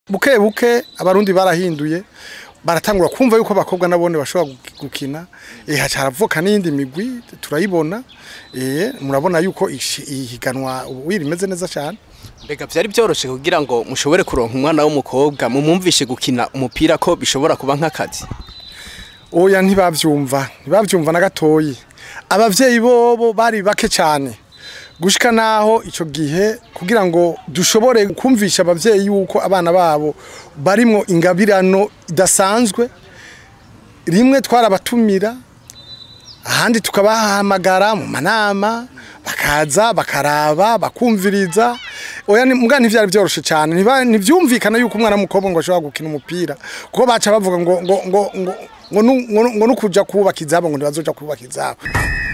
buke buke abarundi barahinduye baratangura kumva yuko abakobwa nabone bashobora gukina eh haca haravuka n'iyindi migwi turayibona eh murabona yuko ishi- ihiganwa ubu rimeze neza cyane mbega byari byoroshe kugira ngo mushobore kuronka umwana w'umukobwa mumwumvishe gukina umupira ko bishobora kuba nk'akazi oya ntibavyumva ntibavyumva na gatoyi abavyeyi bobo bari bake cyane gushika naho ico gihe kugira ngo dushobore kumvisha abavyeyi yuko abana babo barimwo ingabirano idasanzwe rimwe twarabatumira ahandi tukabahamagara mu manama bakaza bakaraba bakumviriza oya ni- mbwa ntivyari vyoroshe cyane ntiba- ntivyumvikana yuko umwana w'umukobwa ngo ashobora gukina umupira kuko baca bavuga ngo ngo ngo ngo ngo nu- ngo nu- ngo nukuja kubaka izabo ngo ntibazoja kubaka izabo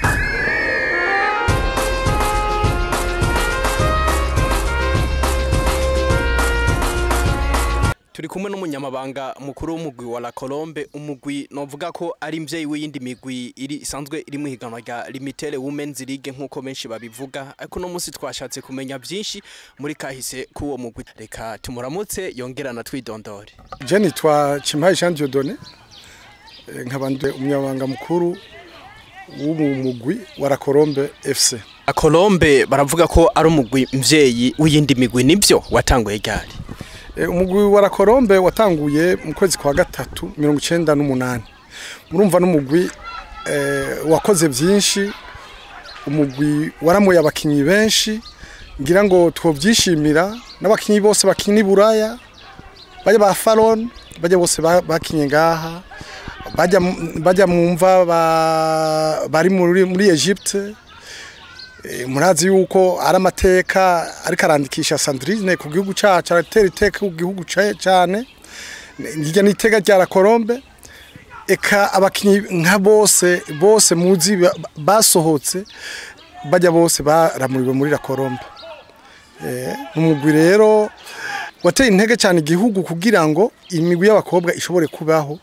turi kumwe n'umunyamabanga mukuru w'umugwi wa La Colombe umugwi novuga ko ari mvyeyi w'iyindi migwi iri isanzwe iri mu higanwa rya Limited Women's League nk'uko benshi babivuga ariko no munsi twashatse kumenya byinshi muri kahise k'uwo mugwi reka tumuramutse yongerana twidondore je nitwa Chimpaye Jean Dieudonné eh, nkaba ndi umunyamabanga mukuru w'umugwi wa La Colombe FC La Colombe baravuga ko ari umugwi mvyeyi w'iyindi migwi nivyo watanguye ryari Eh, umugwi wa La Colombe watanguye mu kwezi kwa gatatu mirongo icenda n'umunani murumva n'umugwi eh, wakoze byinshi umugwi waramuye abakinyi benshi ngira ngo twovyishimira n'abakinyi bose bakina i Buraya bajya ba Faron bajya bose ba- bakinye ngaha bajya mu- bajya mu mva ba- bari muri muri Egypte Eh, murazi yuko ari amateka ariko arandikisha Sandrine ku gihugu cacu aratera iteka ku gihugu ca- cane irya ni iteka rya La Colombe eka abakinyi nka bose bose muzi ba- basohotse bajya bose baramuriwe muri La Colombe eh umugwi rero wateye intege cyane igihugu kugira ngo imigwi y'abakobwa ishobore kubaho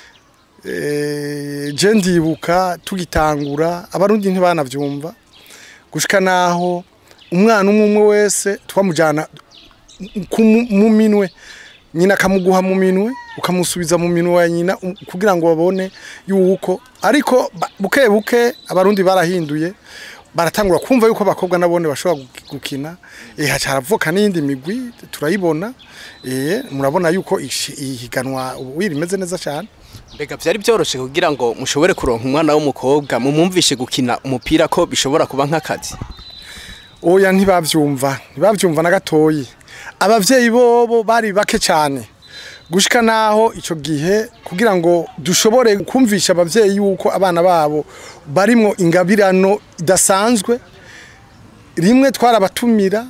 eh je ndibuka tugitangura abarundi ntibanavyumva gushika naho umwana umwe umwe wese twamujana ku mu- mu minwe nyina akamuguha mu minwe ukamusubiza mu minwe ya nyina um, kugira ngo babone yuko ariko ba- buke buke abarundi barahinduye baratangura kumva yuko abakobwa nabone bashobora gu- gukina eh haca haravuka n'iyindi migwi turayibona eh murabona yuko ishi- ihiganwa ubu rimeze neza cyane mbega byari byoroshe kugira ngo mushobore kuronka umwana w'umukobwa mumwumvishe gukina umupira ko bishobora kuba nk'akazi oya ntibavyumva ntibavyumva na gatoyi abavyeyi bobo bari bake cyane gushika naho ico gihe kugira ngo dushobore kumvisha abavyeyi yuko abana babo barimwo ingabirano idasanzwe rimwe twarabatumira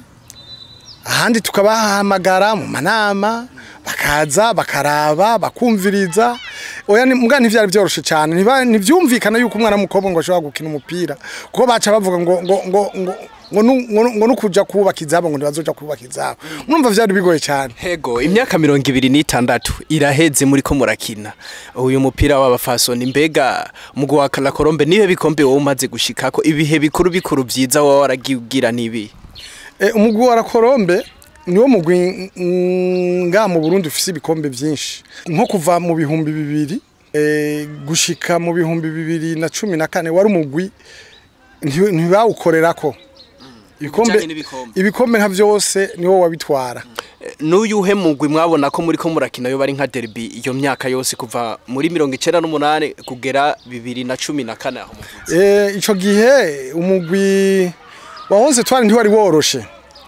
ahandi tukabahamagara mu manama bakaza bakaraba bakumviriza oya ni- mbwa ntivyari vyoroshe cyane ntiba- ntivyumvikana yuko umwana w'umukobwa ngo ashobora gukina umupira kuko baca bavuga ngo ngo ngo ngo ngo nu- ngo- ngo nukuja kubaka izabo ngo ntibazoja kubaka izabo numva vyari bigoye cyane hego imyaka mirongo ibiri n'itandatu iraheze muri ko murakina uyu mupira w'abafasoni mbega umugwi wa La Colombe nihe bikombe wowe umaze gushikako ibihe bikuru bikuru vyiza wowe waragigira nibi Eh, umugwi wa La Colombe niwo mugwi mm, nga mu Burundi ufise ibikombe vyinshi nko kuva mu bihumbi bibiri eh, gushika mu bihumbi bibiri na cumi na kane wari umugwi nti- ntibawukorerako ibikombe Bijanye n'ibikombe. ibikombe nka vyose niwo wabitwara n'uyuhe mugwi mwabona ko muri ko murakina yo bari nka derby iyo myaka yose kuva muri mirongo icenda n'umunani kugera bibiri na cumi na kane aho muvuze Eh, ico gihe umugwi wa onze twari ntiwari woroshe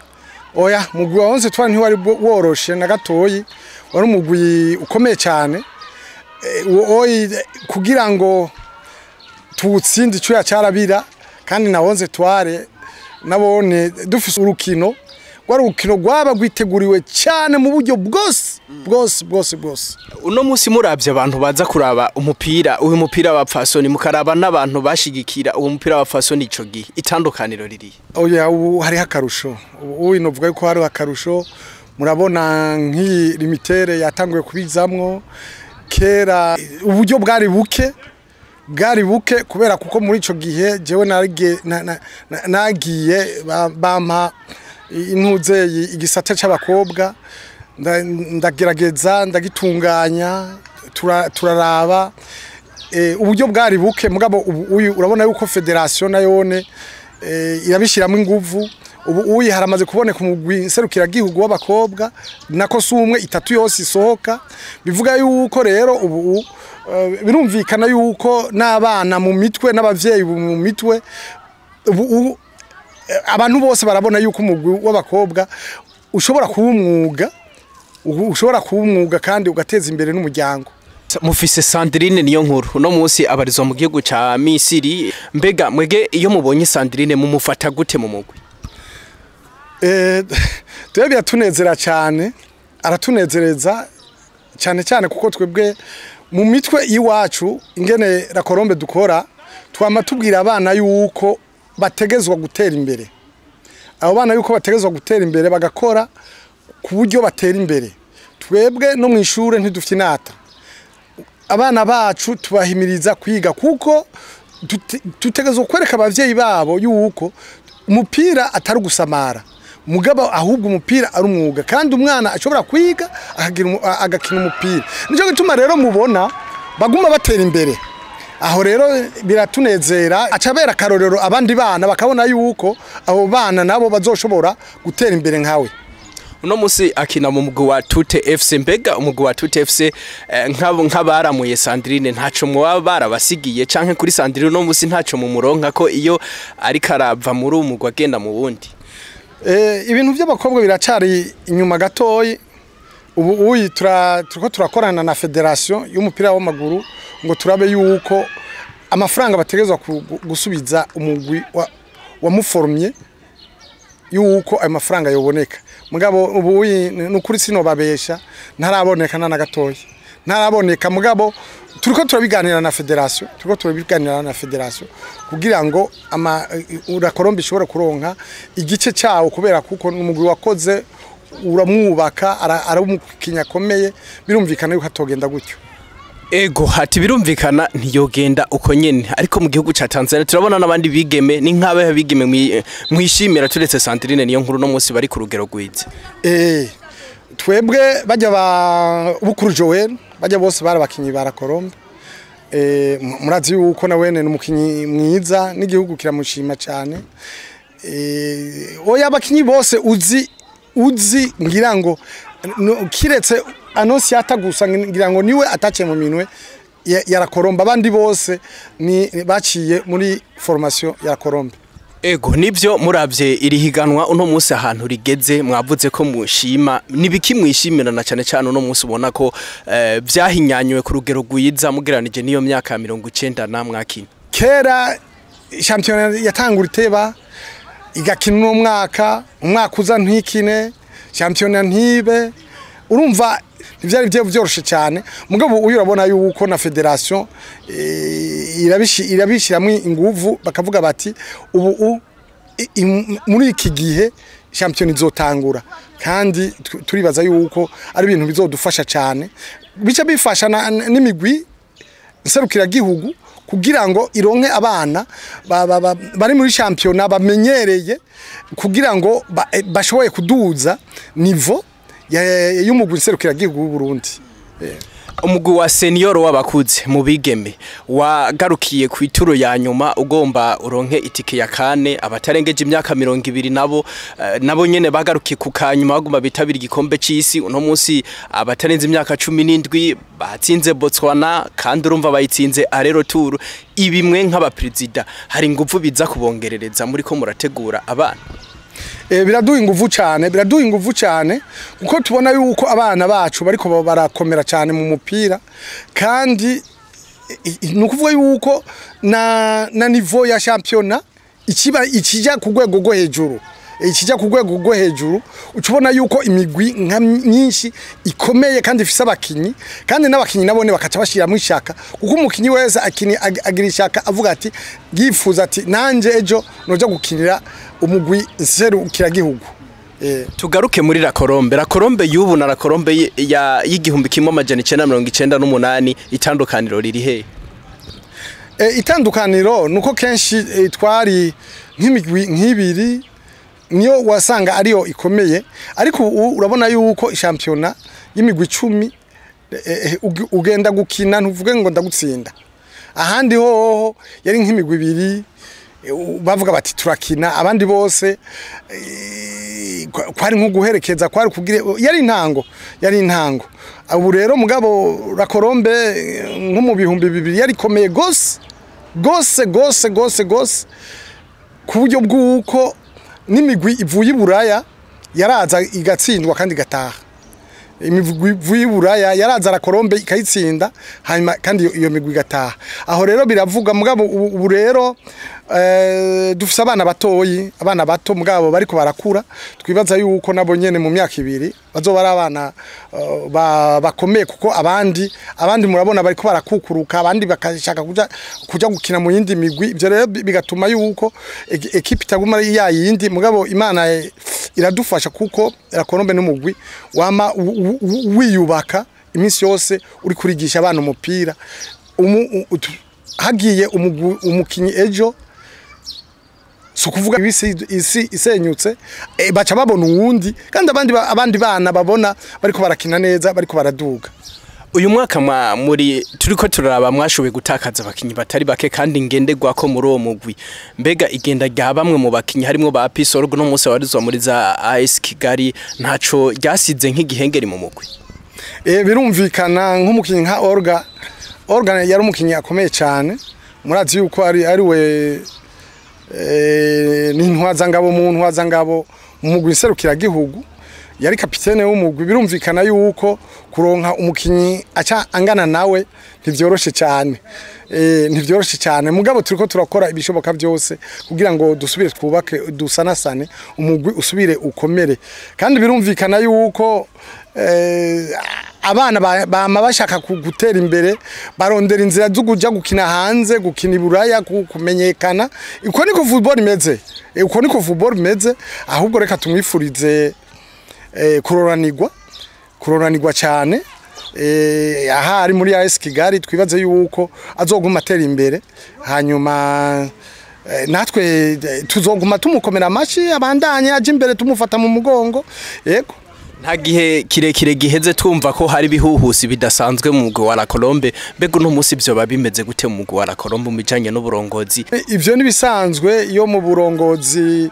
oya umugwi wa onze twari ntiwari bo- woroshe na gatoyi wari umugwi ukomeye cyane Eh, wo- oyi kugira ngo tuwutsinde icuya carabira kandi na onze tware nabone dufise urukino rwari urukino rwaba rwiteguriwe cyane mu buryo bwose bwose bwose bwose uno musi muravye abantu baza kuraba umupira uyu mupira wa fasoni mukaraba n'abantu bashigikira uwo mupira wa fasoni ico gihe itandukaniro ririhe oya ubu hariho akarusho ubu novuga yuko hariho akarusho murabona nk'iyi limitere yatanguye kubizamwo kera uburyo bwari buke bwari buke kubera kuko muri ico gihe jewe narige- na- na- na- nagiye ba- bampa intuzeye igisata c'abakobwa nda- ndagerageza ndagitunganya tura- turaraba eh, uburyo bwari buke mugabo ubu uyu urabona yuko federation nayone eh, irabishiramo inguvu ubu uyi haramaze kuboneka umugwi serukiragihugu w'abakobwa nako si umwe itatu yose isohoka bivuga yuko rero ubu eh, birumvikana yuko n'abana mu mitwe n'abavyeyi mu mitwe ubu ubu, eh, abantu bose barabona yuko umugwi w'abakobwa ushobora kuba umwuga u- ushobora kuba umwuga kandi ugateza imbere n'umuryango mufise Sandrine niyo nkuru uno munsi abarizwa mu gihugu ca Misiri mbega mwege iyo mubonye Sandrine mumufata gute mu mugwi Eh, twebwe biratunezera cyane aratunezereza cyane cyane kuko twebwe mu mitwe y'iwacu ingene rakorombe dukora twama tubwira abana yuko bategezwa gutera imbere abo bana yuko bategezwa gutera imbere bagakora ku buryo batera imbere twebwe no mu ishuri ntidufite inata abana bacu tubahimiriza kwiga kuko dute- dutegerezwa kwereka abavyeyi babo yuko umupira atari ugusamara mugabo ahubwo umupira ari umwuga kandi umwana ashobora kwiga akagira umu- a- agakina umupira nicyo gituma rero mubona baguma batera imbere aho rero biratunezera acabera akarorero abandi bana bakabona yuko abo bana nabo bazoshobora gutera imbere nkawe uno munsi akina mu mugwi wa Tute FC mbega umugwi wa Tute FC eh, nk'abo nk'abaramuye Sandrine ntaco mwaba barabasigiye canke kuri Sandrine uno munsi ntaco mumuronka ko iyo ariko arava muri uwo mugwi agenda mu wundi Eh, ibintu by'abakobwa biracari inyuma gatoyi ubu uyi tura turiko turakorana na federation y'umupira w'amaguru ngo turabe yuko amafaranga bategezwa ku- gu- gusubiza umugwi wa, wamuformye yuko ayo mafaranga yoboneka mugabo ubu uyi nukuri sino babesha ntaraboneka na gatoyi ntaraboneka mugabo turiko turabiganira na federation turiko turabiganira na federation kugira ngo ama urakorombe ishobora kuronka igice cyawo kubera kuko umugwi wakoze uramwubaka ara- aramukinya akomeye birumvikana yuko atogenda gutyo ego hati birumvikana ntiyogenda uko nyene ariko mu gihugu ca Tanzania turabona n'abandi bigeme ni nk'abahe bigeme mwi- mwishimira turetse Sandrine niyo nkuru no munsi bari ku rugero rwiza Eh, twebwe bajya ba bukuru Joel bajya bose barabakinyi barakorombe eh mu- murazi yuko na wene n'umukinyi mwiza n'igihugu kiramushima cyane eh oya abakinyi bose uzi uzi ngira ngo no- kiretse anosiata gusa ngira ngo niwe atace mu minwe ya- ya rakorombe abandi bose ni baciye muri formation ya rakorombe ego nibyo muravye iri higanwa uno munsi ahantu rigeze mwavuze ko mushima nibiki mwishimira na cyane cyane uno munsi ubona ko eh, vyahinyanywe ku rugero rwiza mugeranije n'iyo myaka ya mirongo icenda na mwakina kera shampiyona yatangura iteba igakina uno mwaka umwaka uza ntikine shampiyona ntibe urumva ntibyari byo byoroshe cyane mugabo uyu urabona yuko na federation eh, irabishi- irabishyiramo inguvu bakavuga bati ubu u- i- i- muri iki gihe shampiyona izotangura kandi tu- turibaza yuko ari ibintu bizodufasha cyane bica bifasha na- n'imigwi nserukiragihugu kugira ngo ironke abana ba- ba- ba- bari muri shampiyona bamenyereye kugira ngo ba- eh, bashoboye kuduza nivo ya- y'umugwi nserukiragihugu w'u Burundi umugwi wa senior w'abakuze mu bigeme wagarukiye ku ituro ya nyuma ugomba uronke itike ya kane abatarengeje imyaka mirongo ibiri nabo eh, nabo nyene bagarukiye ku kanyuma bagomba bitabira igikombe c'isi uno munsi abatarenze imyaka cumi n'indwi batsinze Botswana kandi urumva bayitsinze arero tour ibimwe nk'abaperezida hari ingufu biza kubongerereza muri ko murategura abana Eh, biraduha inguvu cyane biraduha inguvu cyane kuko tubona yuko abana bacu bariko ba- barakomera cyane mu mupira kandi i- i- ni ukuvuga yuko na, na nivo ya shampiyona ikiba ikijya ku rwego rwo hejuru ikijya ku rwego rwo hejuru ucubona yuko imigwi nka myinshi ikomeye kandi ifise abakinyi kandi n'abakinyi nabone bakaca bashiramo ishaka kuko umukinyi wese akini ag- agira ishaka avuga ati yifuza ati nanje ejo noja gukinira umugwi nserukiragihugu eh tugaruke muri rakorombe rakorombe y'ubu na rakorombe y- ya- y'igihumbi kimwe amajana icenda mirongo icenda n'umunani itandukaniro riri hehe E, itandukaniro nuko kenshi e, twari nk'imigwi nk'ibiri niyo wasanga ariyo ikomeye ariko ubu urabona yuko shampiyona y'imigwi icumi eh, eh, ugi- ugenda gukina ntuvuge ngo ndagutsinda ahandi hoho yari nk'imigwi ibiri eh, u- bavuga bati turakina abandi bose eh, kwa- kwari nko guherekeza kwari kugira yari intango yari intango ubu rero mugabo rakorombe eh, nko mu bihumbi bibiri yari ikomeye gose gose gose gose gose ku buryo bw'uko n'imigwi ivuye i buraya yaraza igatsindwa kandi igataha imigwi ivuye i buraya yaraza arakorombe ikayitsinda hanyuma kandi iyo- iyo migwi igataha aho rero biravuga mugabo ubu ubu rero eh, dufise abana batoyi abana bato mugabo bariko barakura twibaza yuko nabo nyene mu myaka ibiri bazoba ari abana eh, ba- bakomeye kuko abandi abandi murabona bariko barakukuruka abandi bakashaka kuja kuja gukina mu yindi migwi ivyo rero bi- bigatuma yuko e- ekipe itaguma ari ya yindi mugabo imana eh, iradufasha kuko rakorombe n'umugwi wama u- u- u- wiyubaka iminsi yose uri kurigisha abana umupira Umu- u- utu- hagiye umugwi- umukinyi ejo si ukuvuga isi, isi isenyutse e, baca babona uwundi kandi abandi, ba- abandi bana babona bariko barakina neza bariko baraduga uyu mwaka mwa muri turiko turaraba mwashoboye gutakaza abakinyi batari bake kandi ngenderwako muri uwo mugwi mbega igenda rya bamwe mu bakinyi harimwo ba Pisorgo no munsi warizwa muri za AS Kigali ntaco ryasize nk'igihengeri mu mugwi e, birumvikana nk'umukinyi nka Orga Orga yari umukinyi akomeye cyane murazi yuko ari ari we e, ni ntwazangabo mu ntwazangabo mu mugwi nserukiragihugu yari kapitene w'umugwi birumvikana yuko kuronka umukinyi aca angana nawe ntivyoroshe cyane e, ntivyoroshe cyane mugabo turiko turakora ibishoboka byose kugira ngo dusubire twubake dusanasane umugwi usubire ukomere kandi birumvikana yuko eh, abana ba- bama bashaka ku- gutera imbere barondera inzira zo kuja gukina hanze gukina iburaya ku- kumenyekana uko niko football imeze Eh, uko niko football imeze ahubwo reka tumwifurize eh, kuroranirwa kuroranirwa cyane eh, aha ari muri AS Kigali twibaze yuko azoguma atera imbere hanyuma eh, natwe eh, tuzoguma tumukomera amashi abandanye aje imbere tumufata mu mugongo yego nta gihe kirekire giheze twumva ko hari ibihuhusi bidasanzwe mu mugwi wa La Colombe mbega uno munsi vyoba bimeze gute mu mugwi wa La Colombe mu bijanye n'uburongozi ivyo nibisanzwe iyo mu burongozi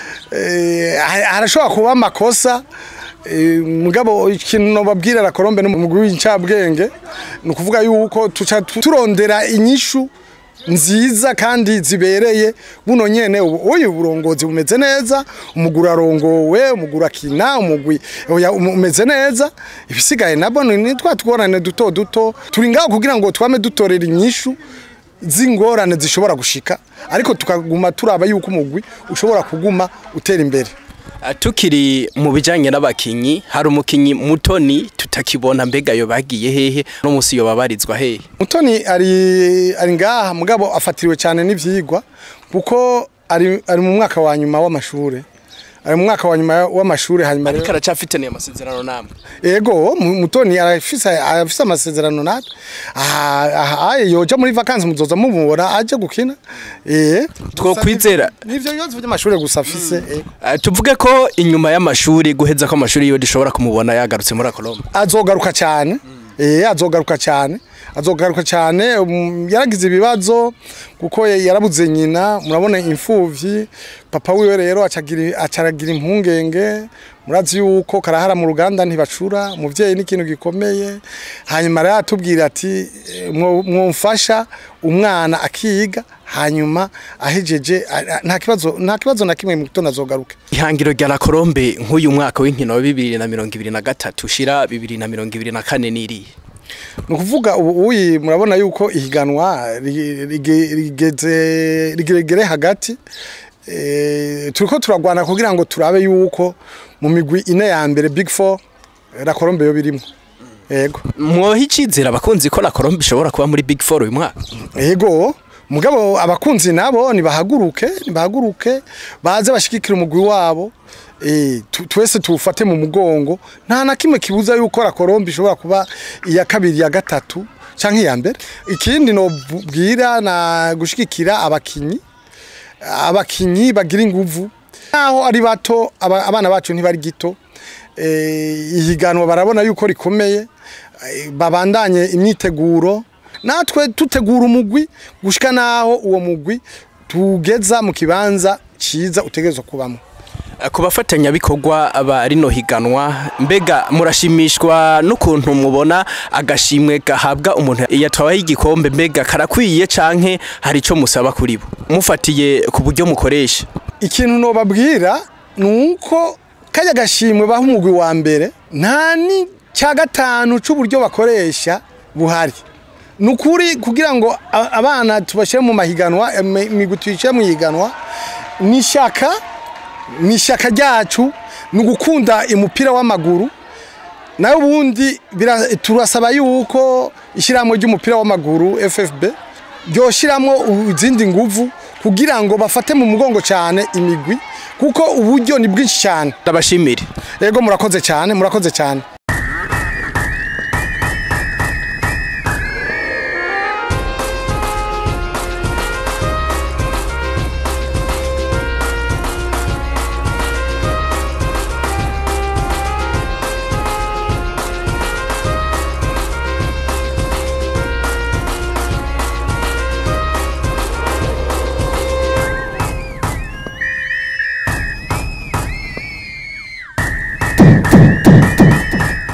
eh, ha- harashobora kuba amakosa eh, mugabo ikintu nobabwira la Colombe n'umugwi w'incabwenge ni ukuvuga yuko tuca tu- turondera inyishu nziza kandi zibereye buno nyene ubu uyu burongozi bumeze neza umugura arongowe umugura akina umugwi oya, um- umeze neza ibisigaye nabo ni ni twa tugorane duto duto turi ngaho kugira ngo twame dutorera inyishu z'ingorane zishobora gushika ariko tukaguma turaba yuko umugwi ushobora kuguma utera imbere Ah, tukiri mu bijanye n'abakinyi hari umukinyi mutoni tutakibona mbega yo bagiye hehe no munsi yo babarizwa hehe mutoni ari ari ngaha mugabo afatiriwe cyane n'ivyigwa kuko ari ari mu mwaka wa nyuma w'amashure ari mu mwaka wa nyuma w'amashure hanyuma ariko rero aracafitaniye amasezerano namwe ego mu- mutoni arafise arafise amasezerano natwe aha aha yoja muri vacances muzoza mumubona aje gukina eh Twokwizera. nivyo bibazo by'amashure gusa afise ego Ah, tuvuge ko inyuma y'amashuri guheza ko amashuri yo dushobora kumubona yagarutse muri Colombe azogaruka cyane eh azogaruka cyane azogaruka cyane um, yaragize ibibazo kuko ya- yarabuze nyina murabona imfuvyi papa wiwe rero acagira acaragira impungenge murazi yuko karahara mu ruganda ntibacura umuvyeyi n'ikintu gikomeye hanyuma rero atubwira ati eh, mwo- mwomfasha umwana akiga hanyuma ahejeje a- a- nta kibazo nta kibazo na kimwe mu gitondo azogaruke ihangiro rya La Colombe nk'uyu mwaka w'inkino wa bibiri na mirongo ibiri na gatatu ushira bibiri na mirongo ibiri na kane n'iriye ni ukuvuga ubu uyi murabona yuko ihiganwa ri- rige- rigeze rigeregere hagati Eh, turiko turagwana kugira ngo turabe yuko mu migwi ine ya mbere big four la Colombe yo birimo yego mwoha icizera abakunzi ko La Colombe ishobora kuba muri Big Four uyu mwaka yego mugabo abakunzi nabo nibahaguruke nibahaguruke baze bashigikira umugwi wabo eh tu- twese tuwufate mu mugongo nta na kimwe kibuza yuko la Colombe ishobora kuba iya kabiri ya gatatu canke iya mbere ikindi no bwira na gushigikira abakinyi abakinyi bagira inguvu naho ari bato aba- abana bacu ntibari gito eh, ihiganwa barabona yuko rikomeye eh, babandanye imyiteguro natwe tutegura umugwi gushika naho uwo mugwi tugeza mu kibanza ciza utegerezwa kubamo ku bafatanyabikorwa ba rino higanwa mbega murashimishwa n'ukuntu mubona agashimwe gahabwa umuntu yatwaye igikombe mbega karakwiye canke hari ico musaba kuri bo mufatiye ku buryo mukoresha ikintu nobabwira ni uko kajya gashimwe baha umugwi wa mbere nta ni cya gatanu c'uburyo bakoresha buhari ni ukuri kugira ngo a- abana tubashyire mu mahiganwa imi- imigwi tuyishyire mu ihiganwa ni ishyaka ni ishyaka ryacu ni ugukunda umupira w'amaguru nayo ubundi bira- turasaba yuko ishyirahamwe ry'umupira w'amaguru ffb ryoshyiramo izindi nguvu kugira ngo bafate mu mugongo cyane imigwi kuko uburyo ni bwinshi cyane ndabashimire yego murakoze cyane murakoze cyane